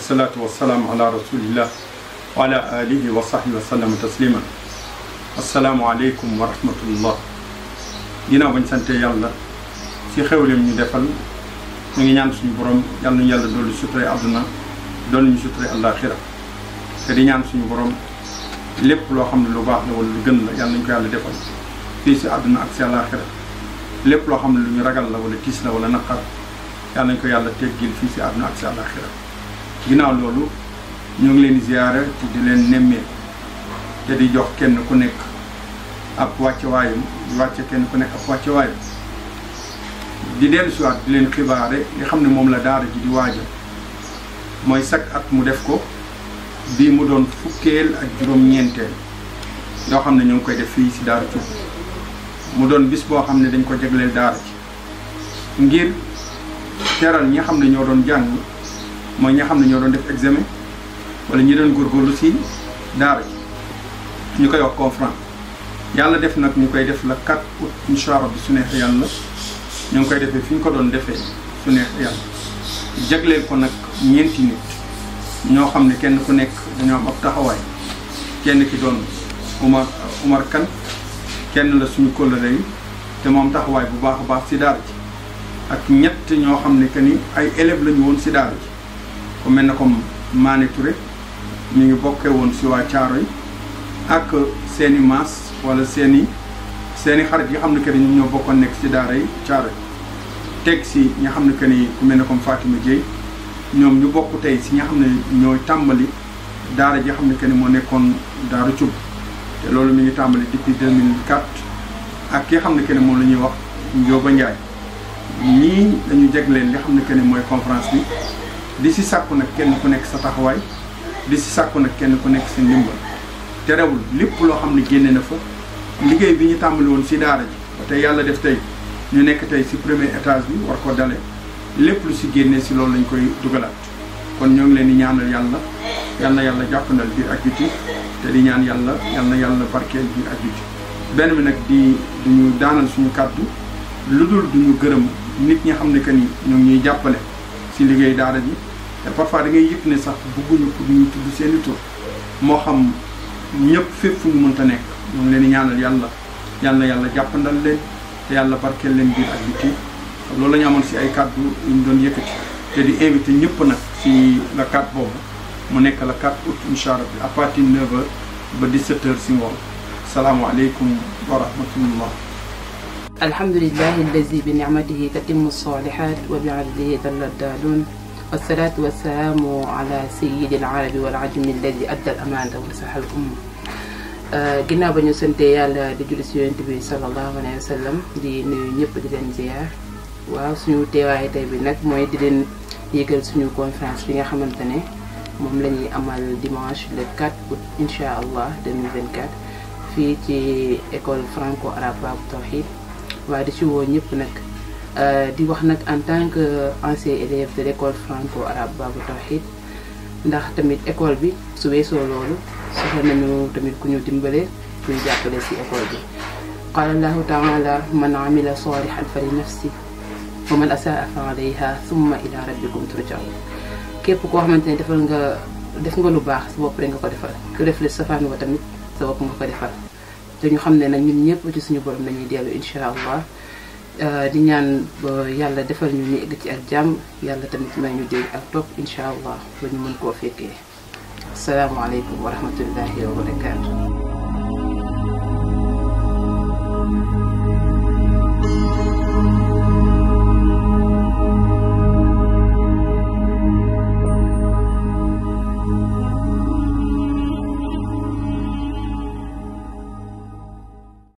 wasalaatu wasalaamu ala rasulillah wa ala alihi wa sahbihi wa sallama tasliman asalaamu aleykum wa rahmatullah ginnaaw bañ sante yàlla ci xewleem ñu defal ñu ngi ñaan suñu borom yàlla nañu yàlla dolli sutura àdduna dolli ñu sutura àllaaxira te di ñaan suñu borom lépp loo xam ne lu baax la wala lu gën la yàlla nañu ko yàlla defal fii si àdduna ak si àllaaxira lépp loo xam ne lu ñu ragal la wala tiis la wala naqar yàlla nañ ko yàlla teggil fii si àdduna ak si àllaaxira ginnaaw loolu ñu ngi leen di ziyaare te di leen nemmee te di jox kenn ku nekk ab wàcce waayam di wàcce kenn ku nekk ab wàcce waayam di dellu siwaat di leen xibaare li xam ne moom la daara ji di waaja mooy chaque at mu def ko bii mu doon fukkeel ak juróom-ñeenteel yoo xam ne ñu ngi koy def fii si daara Cuub mu doon bis boo xam ne dañ ko jagleel daara ji ngir teral ñi xam ne ñoo doon jàng mooy ñi xam ne ñoo doon def examen wala ñi doon góorgóorlu si daara ji ñu koy wax conférence yàlla def nag ñu koy def la 4 août incha allah bi su neexee yàlla ñu ngi koy defee fi ñu ko doon defee su neexee yàlla jagleel ko nag ñeenti nit ñoo xam ne kenn ku nekk dañoo am ab taxawaay kenn ki doon Umar Umar Kan kenn la suñu kóllëre yi te moom taxawaay bu baax a baax si daara ji ak ñett ñoo xam ne que ni ay élèves lañu woon si daara ji ku mel ne comme Mané Touré ñu ngi bokkee woon si waa Caaro yi ak seeni maas wala seeni seeni xarit yi xam ne que ni ñoom ñoo bokkoon nekk si daara yi Caaro yi teg si ñi xam ne que ni ku mel ne comme Fatima Dieye ñoom ñu bokk tey si ñi xam ne ñooy tàmbali daara ji xam ne que ni moo nekkoon daara Cuub te loolu mi ngi tàmbali depuis 2004 ak ki xam ne que ni moom la ñuy wax Njóoba Njaay ñii dañu jegleen li xam ne que ni mooy conférence bi di si sàkku nag kenn ku nekk sa taxawaay di si sàkku nag kenn ku nekk sa ndimbal terewul lépp loo xam ne génne na fa liggéey bi ñu tàmbali woon si daara ji ba tey yàlla def tey ñu nekk tey si premier étage bi war ko dale lépp lu si génnee si loolu lañ koy dugalaat kon ñoo ngi leen di ñaanal yàlla yal na yàlla jàppandal biir ak biti te di ñaan yàlla yal na yàlla barkeel biir ak biti benn bi nag di duñu daanal suñu kàddu lu dul duñu gërëm nit ñi xam ne que ni ñoom ñuy jàppale si liggéey daara ji te parfois da ngay yëg ne sax bëgguñu pour ñu tudd seen i tur moo xam ñëpp fépp fu ñu mënta nekk ñoo ngi leen di ñaanal yàlla yal na yàlla jàppandal leen te yàlla barkeel leen biir ak biti loolu la ñu amoon si ay kàddu yu ñu doon yëkkati te di invité ñëpp nag si la 4 boobu mu nekk la 4 août incha allah à partir de 9h ba 17h si ngoon salaamualeykum wa rahmatullah. alhamdulillahi allazi bi nicmatihi tatimmu salihat wa bi adlihi dalla daalun wasalaatu wasalaamu ala sayidi alarabi wal ajami alladi adda al amaanata wa nasaha al umma ginnaaw ba ñu sante yàlla di julli si yonent bi sallallahu alayhi wa sallam di nuyu ñëpp di leen ziar waaw suñu teewaay tey bi nag mooy di leen yëgal suñu conférence bi nga xamante ne moom la ñuy amal dimanche le 4 août incha allah 2024 fii ci école franco arabe Babou Tawhid waaye di ci woo ñëpp nag di wax nag en tant que ancien élève de l' école franco arabe Babou Tawhid ndax tamit école bi su weesoo loolu soxla nañu tamit ku ñu dimbale kuy jàppale si école bi qaala allahu taala man amila salihan fa li nafsi wa man asaa fa alayha summa ila rabbikum turjaun képp koo xamante ne defal nga def nga lu baax sa bopp rek nga ko defal ku def li safaan wa tamit sa bopp nga ko defal te ñu xam ne nag ñun ñëpp ci suñu borom lañuy dellu incha allah di ñaan ba yàlla defal ñu ñu egg ci ak jàmm yàlla tamit may ñu dégg ak topp incha allah ba ñu mën koo fekkee asalaamaaleykum wa rahmatullahi wa barakaatu